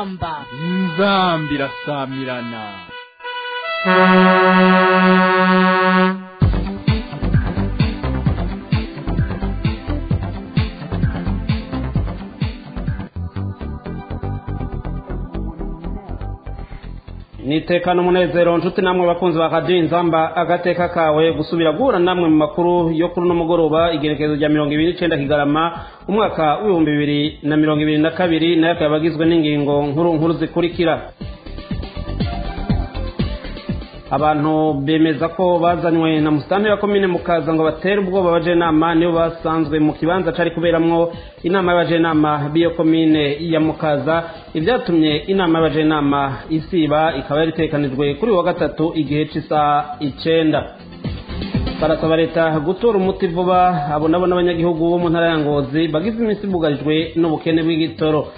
inzamba inzamba irasamirana nitekana umunezero nshuti namwe bakunzi ba radiyo inzamba agateka kawe gusubira guhura namwe mu makuru yo kuri uno mugoroba igerekezo rya mirongo ibiri n'icyenda kigarama umwaka w'ibihumbi bibiri na mirongo ibiri na kabiri nayo akaba agizwe n'ingingo nkuru nkuru zikurikira abantu bemeza ko bazanywe na musitani wa komine mukaza ngo batere ubwoba abajenama nibo basanzwe mu kibanza cari kuberamwo inama y'abajenama b'iyo komine ya mukaza ibyatumye inama y'abajenama isiba ikaba yari itekanijwe kuri uyu wa gatatu igihe c'isaha icenda barasaba leta gutora umuti vuba abo nabo n'abanyagihugu bo mu ntara ya ngozi bagize iminsi bugarijwe n'ubukene bw'igitoro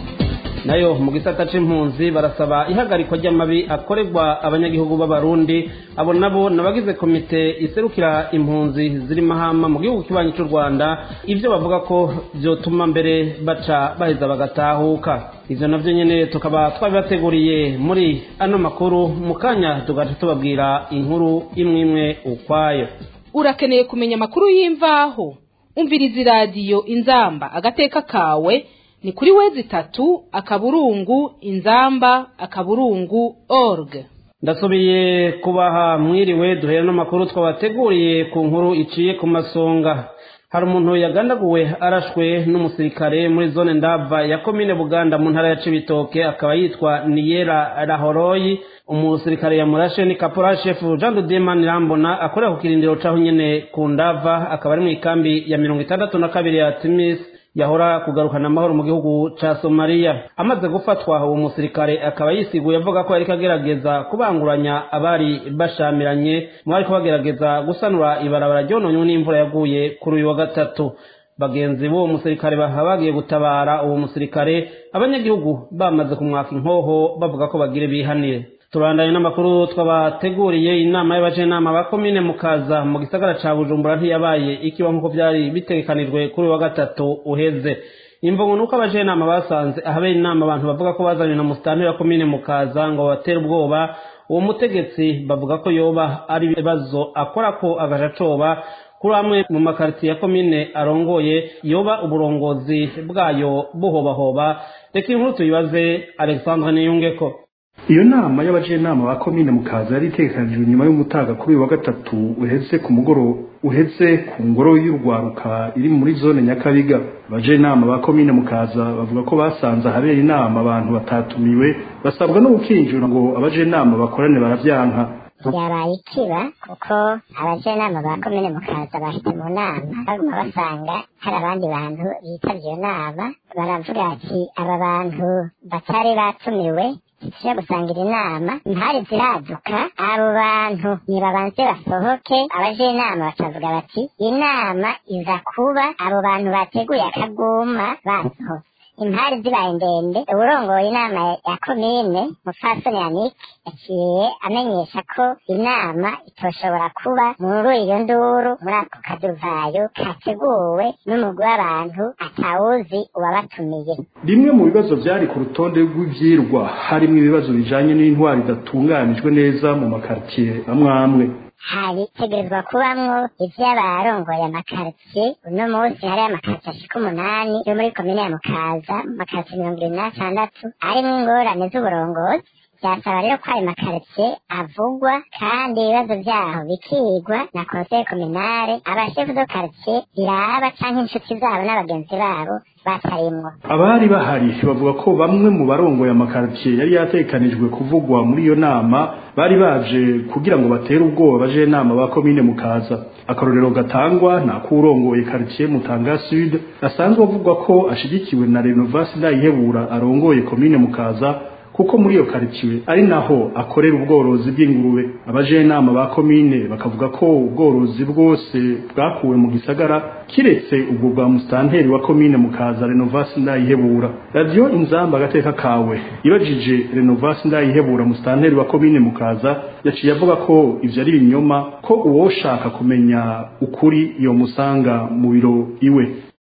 nayo mu gisata c'impunzi barasaba ihagarikwa ry'amabi akorerwa abanyagihugu b'abarundi abo nabo nabagize komite iserukira impunzi ziri mahama mu gihugu kibanyi c'u rwanda ivyo bavuga ko vyotuma mbere baca baheza bagatahuka ivyo navyo nyene tukaba twabibateguriye muri ano makuru mu kanya tugaca tubabwira inkuru imwe imwe ukwayo urakeneye kumenya amakuru y'imvaho umviriza iradiyo inzamba agateka kawe ni kuri wezi itatu akaburungu inzamba akaburungu org ndasubiye kubaha mwiriwe duhera n'amakuru twabateguriye ku nkuru iciye ku masonga hari umuntu yagandaguwe arashwe n'umusirikare muri zone ndava ya komine buganda mu ntara ya cibitoke akaba yitwa niyera rahoroyi umusirikare yamurashe ni kapora shefu jean de demani rambona akorera ku kirindiro caho nyene ku ndava akaba ari mu ikambi ya mirongo itandatu na kabiri ya timis yahora kugarukana amahoro mu gihugu ca somaliya amaze gufatwa uwo musirikare akaba yisiguye avuga ko yariko agerageza kubanguranya abari bashamiranye mu bariko bagerageza gusanura ibarabara ryononywe n'imvura yaguye kuri uyu wa gatatu bagenzi b'uwo musirikare bakaba bagiye gutabara uwo musirikare abanyagihugu bamaze kumwaka inkoho bavuga ko bagire bihanire turandanye n'amakuru twabateguriye inama y'abajenama ba komine mukaza mu gisagara ca bujumbura ntiyabaye ikiba nk'uko vyari bitegekanijwe kuri wa gatatu uheze imvugo nuko abajenama basanze ahabera inama abantu bavuga ko bazanywe na musitani wa komine mukaza ngo batere ubwoba uwo mutegetsi bavuga ko yoba ari ibibazo akora ko agaja coba kuri amwe mu makaritiye ya komine arongoye yoba uburongozi bwayo buhobahoba reka inkuru tuyibaze alexandre niyungeko iyo nama y'abajenama ba komine mukaza yari itegekanijwe nyuma y'umutaga kuri uyu wa gatatu uheze ku mugoro uheze ku ngoro y'urwaruka iri muri zone nyakabiga abajenama ba komine mukaza bavuga ko basanze ahabera inama abantu batatumiwe basabwa no gukinjura ngo abajenama bakorane baravyanka byabaye ikiba kuko abajenama ba komine mukaza bahita mu nama baguma basanga hari abandi bantu bitavye iyo nama baravuga ati aba bantu batari batumiwe tuje gusangira inama ntari ziraduka abo bantu nibabanze basohoke abajenama bakavuga bati inama iza kuba abo bantu bateguye akaguma basohotse impari zibaye ndende uburongoye inama ya komine mupfasoni yannick yaciye amenyesha ko inama itoshobora kuba muri iyo nduru muri ako kaduvayo kateguwe n'umugwi w'abantu atawuzi uwabatumiye bimwe mu bibazo byari ku rutonde rw'ivyirwa harimo ibibazo bijanye n'intwari idatunganijwe neza mu makaritiye amwe amwe haritegerezwa kubamwo ivy'abarongoye amakaritsiye uno munsi hariyo amakaritsiye ashika umunani yo muri komine ya mukaza mu makaritsiye mirongo irindwi n'atandatu arimwo ingorane z'uburongozi byasaba rero ko ayo makaritsiye avugwa kandi ibibazo vyaho bikigwa na konseye kominare abashefu do karitsiye biraba canke inshuti zabo n'abagenzi babo batarimwo abari bahari bavuga ko bamwe mu barongoye amakaritiye yari yatekanijwe kuvugwa muri iyo nama bari baje kugira ngo batere ubwoba baje nama ba komine mukaza akarorero gatangwa na kurongoye quartier Mutanga Sud asanzwe avugwa ko ashigikiwe na Renovasi Ndayihebura arongoye komine mukaza kuko muri iyo quartier ari naho akorera ubworozi bw'ingurube abajenama ba komine bakavuga ko ubworozi bwose bwakuwe mu gisagara kiretse ubwo bwa mustanteri wa komine mukaza Renovasi Ndayihebura radio inzamba agateka kawe ibajije Renovasi Ndayihebura mustanteri wa komine mukaza yaciye avuga ko ivyo ari ibinyoma ko uwoshaka kumenya ukuri iyo musanga mu biro iwe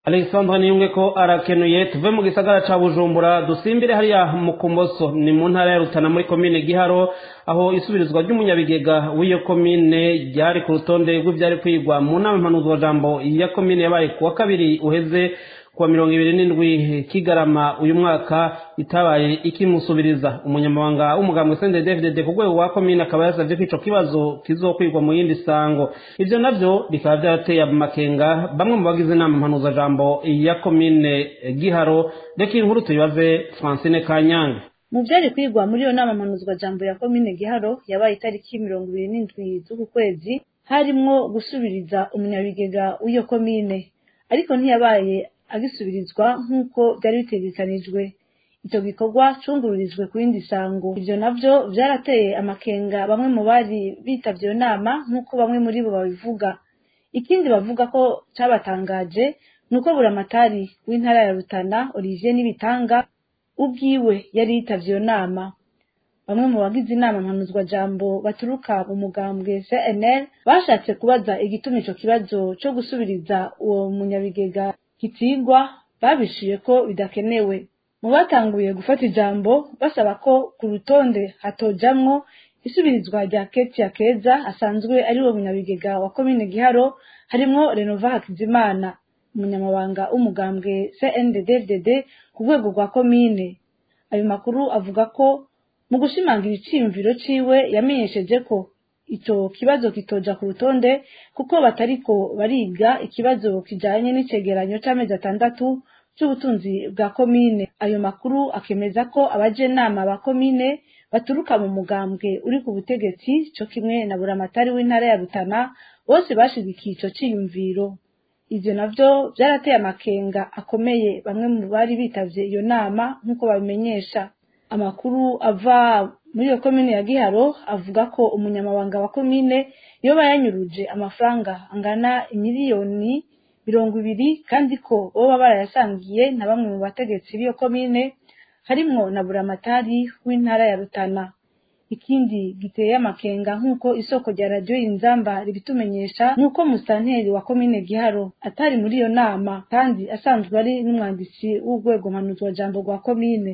alexandre niyunge ko arakenuye tuve mu gisagara ca bujumbura dusimbire hariya mu kumoso ni mu ntara ya rutana muri komine giharo aho isubirizwa ry'umunyabigega w'iyo komine ryari ku rutonde rw'ivyari kwigwa mu nama mpanuzwajambo ya komine yabaye kuwa kabiri uheze kuwa mirongo ibiri n'indwi kigarama uyu mwaka itabaye ikimusubiriza umunyamabanga w'umugambwe sende david ku rwego rwa komine akaba yasavye ko ico kibazo kizokwigwa mu yindi sango ivyo navyo bikaba vyarateye amakenga bamwe mu bagize inama mpanuzajambo ya komine giharo reka inkuru tuyibaze francine kanyange mu byari kwigwa muri iyo nama mpanuzwajambo ya komine giharo yabaye itariki mirongo ibiri n'indwi z'uku kwezi harimwo gusubiriza umunyabigega w'iyo komine ariko ntiyabaye agisubirizwa nk'uko byari bitegekanijwe icyo gikorwa cungururijwe ku yindi sango ivyo navyo vyarateye amakenga bamwe mu bari bitavye iyo nama nk'uko bamwe muri bo babivuga ikindi bavuga ko cabatangaje ni uko buramatari w'intara ya rutana olivier n'ibitanga ubwiwe yari yitavye iyo nama bamwe mu bagize inama mpanuzwajambo baturuka mu mugambwe cnl bashatse kubaza igituma ico kibazo co gusubiriza uwo munyabigega kitigwa babishuye ko bidakenewe mu batanguye gufata ijambo basaba ko ku rutonde hatojamwo isubirizwa rya ketia keza asanzwe ari we munyabigega wa komine giharo harimwo renova hakizimana umunyamabanga w'umugambwe cndddd ku rwego rwa komine ayo makuru avuga ko mu gushimangira iciyumviro ciwe yamenyesheje ko ico kibazo kitoja ku rutonde kuko batariko bariga ikibazo kijanye n'icegeranyo c'amezi atandatu c'ubutunzi bwa komine ayo makuru akemeza ko abajenama ba komine baturuka mu mugambwe uri ku butegetsi co kimwe na buramatari w'intara ya rutana bose bashigikiye ico ciyumviro ivyo navyo vyarateye amakenga akomeye bamwe mu bari bitavye iyo nama nk'uko babimenyesha amakuru ava muri iyo komine ya giharo avuga ko umunyamabanga wa komine yoba yanyuruje amafaranga angana imiliyoni mirongo ibiri kandi ko boba barayasangiye na bamwe mu bategetsi b'iyo komine harimwo na buramatari w'intara ya rutana ikindi giteye amakenga nk'uko isoko rya radiyo inzamba ribitumenyesha nk'uko musanteri wa komine giharo atari muri iyo nama kandi asanzwe ari n'umwanditsi w'urwego mpanuzwajambo rwa komine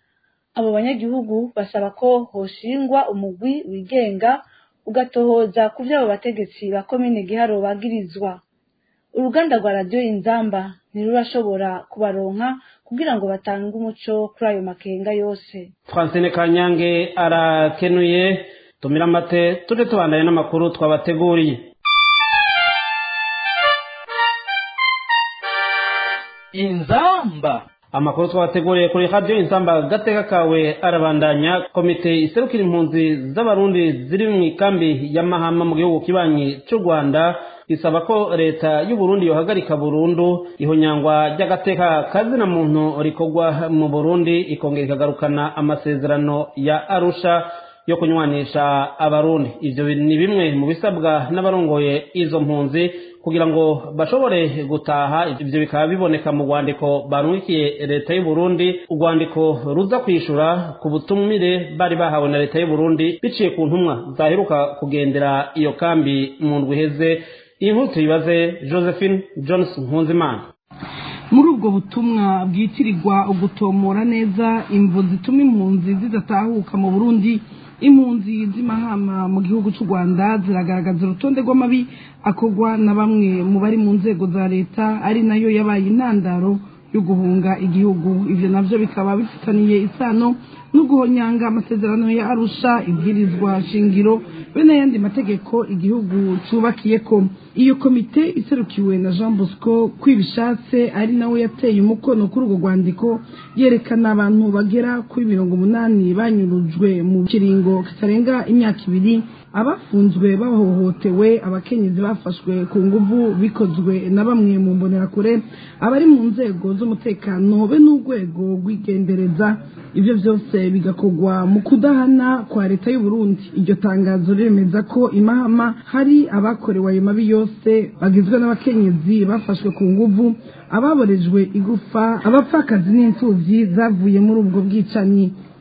abo banyagihugu basaba ko hoshingwa umugwi wigenga ugatohoza ku vy'abo bategetsi ba komine giharo bagirizwa uruganda rwa radiyo inzamba ntirurashobora kubaronka kugira ngo batange umuco kuri ayo makenga yose francine kanyange arakenuye tumira amate tuje tubandanye n'amakuru twabateguriye inzamba amakuru twabateguriye kuri radiyo insamba gateka kawe arabandanya komite iserukira impunzi z'abarundi ziri mu ikambi ya mahama mu gihugu kibanyi cy'u rwanda isaba ko leta y'uburundi yohagarika burundu ihonyangwa ry'agateka kazina muntu rikorwa mu burundi ikongera ikagarukana amasezerano ya arusha yo kunywanisha abarundi ivyo ni bimwe mu bisabwa n'abarongoye izo mpunzi kugira ngo bashobore gutaha ivyo bikaba biboneka mu rwandiko barungikiye leta y'u Burundi urwandiko ruza kwishura ku butumire bari bahawe na leta y'u Burundi biciye ku ntumwa zaheruka kugendera iyo kambi mu ndwi iheze iyi nkuru tuyibaze Josephine Johnson Nkunzimana muri ubwo butumwa bwitirirwa ugutomora neza imvu zituma impunzi zidatahuka mu burundi impunzi z'imahama mu gihugu cy'u rwanda ziragaragaza urutonde rw'amabi akorwa na bamwe mu bari mu nzego za leta ari nayo yabaye intandaro yo guhunga igihugu ibyo nabyo bikaba bifitaniye isano no guhonyanga amasezerano ya arusha ibwirizwa shingiro be n'ayandi mategeko igihugu cyubakiye ko iyo komite iserukiwe na jean bosco kwibishatse ari nawe yateye umukono kuri urwo rwandiko yerekana abantu bagera kuri mirongo umunani banyurujwe mu kiringo kitarenga imyaka ibiri abafunzwe bahohotewe abakenyezi bafashwe ku nguvu bikozwe na bamwe mu mbonerakure abari mu nzego z'umutekano be n'urwego rw'igendereza ibyo byose bigakorwa mu kudahana kwa leta y'u Burundi iryo tangazo riremeza ko imahama hari abakorewe ayo mabi yose bagizwe n'abakenyezi bafashwe ku nguvu ababorejwe igufa abapfakazi n'imfubyi zavuye muri ubwo bwicanyi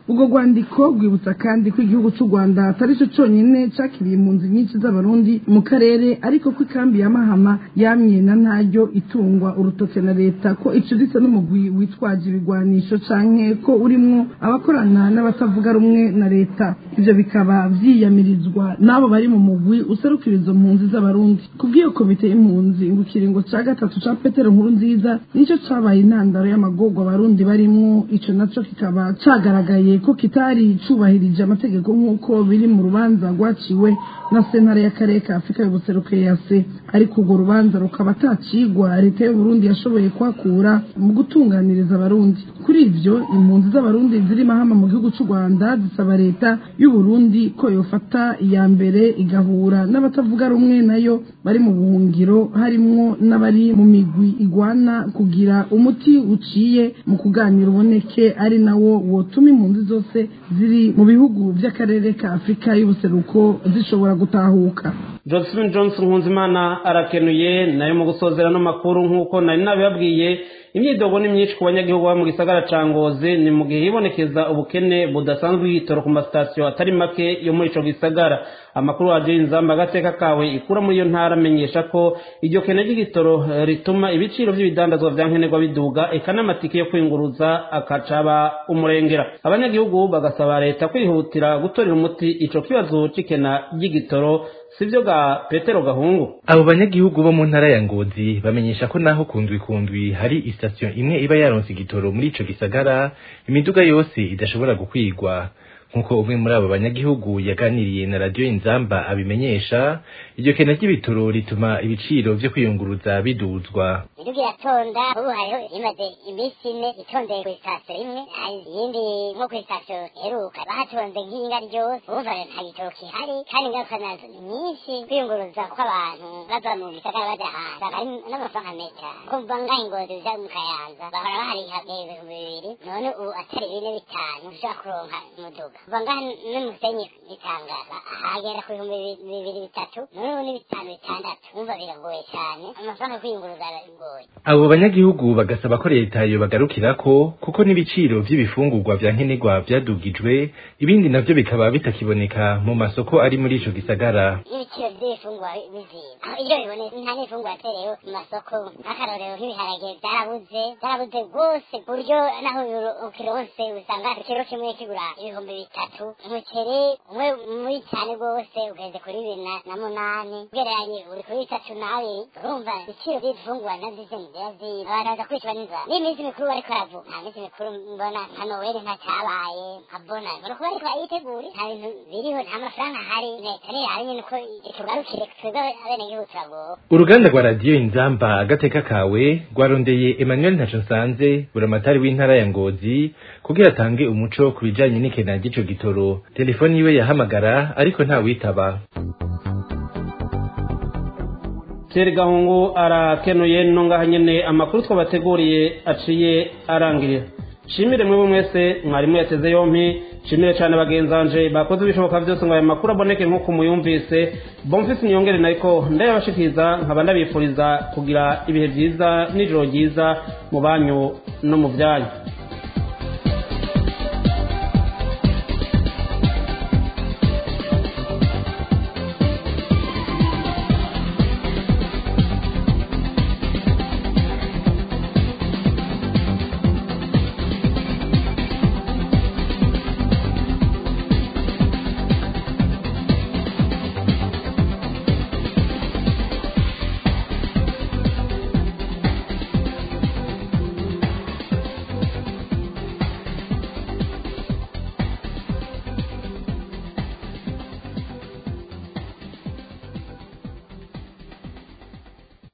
ubwo rwandiko rwibutsa kandi ko igihugu cy'u rwanda atari cyo cyonyine cyakiriye impunzi nyinshi z'abarundi mu karere ariko ko ikambi ya mahama yamye na ntaryo itungwa urutoke na leta ko icuditse n'umugwi witwaje ibigwanisho canke ko urimwo abakorana n'abatavuga rumwe na leta ivyo bikaba vyiyamirizwa n'abo bari mu mugwi userukira izo mpunzi z'abarundi kubw'iyo komite y'impunzi ngo ikiringo ca gatatu ca petero nkuru nziza nico cabaye intandaro y'amagorwa abarundi barimwo ico naco kikaba cagaragaye ko kitari cubahirije amategeko nk'uko biri mu rubanza rwaciwe na sentare y'akarere ka afurika y'ubuseruko yase ariko urwo rubanza rukaba atacigwa leta y'uburundi yashoboye kwakura mu gutunganiriza abarundi kuri ivyo impunzi z'abarundi ziri mahama mu gihugu c'u rwanda zisaba leta y'uburundi ko yofata iya mbere igahura n'abatavuga rumwe nayo bari mu buhungiro harimwo n'abari mu migwi igwana kugira umuti uciye mu kuganira uboneke ari nawo wotuma impunzi zose ziri mu bihugu by'akarere ka afurika y'ubuseruko zishobora gutahuka johnson johnson nkunzimana arakenuye nayo mu gusozera n'amakuru nk'uko nari nabibabwiye imyidogo ni myinshi ku banyagihugu bo mu gisagara ca ngozi ni mu gihe hibonekeza ubukene budasanzwe y'igitoro ku masitasiyo atari make yo muri ico gisagara amakuru waje inzamba agateka kawe ikura muri iyo ntara amenyesha ko iryo kene ry'igitoro eh, rituma ibiciro vy'ibidandazwa vya nkenerwa biduga eka n'amatike yo kwinguruza akacaba umurengera abanyagihugu bagasaba leta kwihutira gutorera umuti ico kibazo c'ikena ry'igitoro sivyo ga petero gahungu abo banyagihugu bo mu ntara ya ngozi bamenyesha ko naho kundwi kundwi hari isitasiyo imwe iba yaronse igitoro muri ico gisagara imiduga yose idashobora gukwigwa nk'uko umwe muri abo banyagihugu yaganiriye na radiyo inzamba abimenyesha iryo kena ry'ibitoro rituma ibiciro vyo kwiyunguruza biduzwa imiduga iratonda ubu hariho imaze iminsi ine itondeye ku isitasiyo imwe hari iyindi nko ku isitasiyo iheruka bahatonze nk'inga ryose urumva nta gitoro gihari kandi ingaruka nazo ni nyinshi kwiyunguruza kw'abantu bava mu gisagara baja hanze aba ari n'amafaranga meza kumva ngaha ingozi uja mu kayanza bahora bahariha ibihumbi bibiri none ubu atari bine bitanu ushobora kuronka umuduga kuva ngaha n'umusenyi bitangaza ahagera ku bihumbi bi- bibiri bitatu none ubu ni bitanu bitandatu wumva biragoye cyane amafaranga yo kwiyunguruza aragoye abo banyagihugu bagasaba ko leta yobagarukirako kuko n'ibiciro vy'ibifungurwa vya nkenerwa vyadugijwe ibindi navyo bikaba bitakiboneka mu masoko ari muri ico gisagara n'ibiciro by'ibifungwa biziba aho iyo bibonetse nta n'ifungwa yaterewe mu masoko nk'akarorero nk'ibiharage byarabuze byarabuze rwose ku buryo naho ukironse usanga ikiro kimwe kigura ibihumbi bitatu umuceri umwe muri cyane rwose ugeze kuri bibiri na- na munani ugereranye uri kuri bitatu n'abiri urumva ibiciro by'ibifungwa navyo ivyo biraziba abantu baza kwicwa n'inzara n'iminsi mikuru bariko baravuga nta minsi mikuru mbona nka noweli nta cyabaye nkabona mbona ko bariko bayitegura nta bintu biriho nta mafaranga ahari leta ntihari nyine uko itugarukire twebwe abenegihugu turagowe uruganda rwa radiyo inzamba agateka kawe rwarondeye emmanuel ntaco nsanze buramatari w'intara ya ngozi kugira atange umuco ku bijanye n'ikena ry'ico gitoro telefoni yiwe yahamagara ariko ntawitaba Thierry Gahungu arakenuye no ngaha nyene amakuru twabateguriye aciye arangirira shimire mwebwe mwese mwarimu yateze yompi shimire cyane bagenzanje bakoze ibishoboka byose ngo aya makuru aboneke nk'uko muyumvise bomfise niyongere nariko ndayabashikiriza nkaba ndabifuriza kugira ibihe byiza n'ijoro ryiza mu banyu no mu byanyu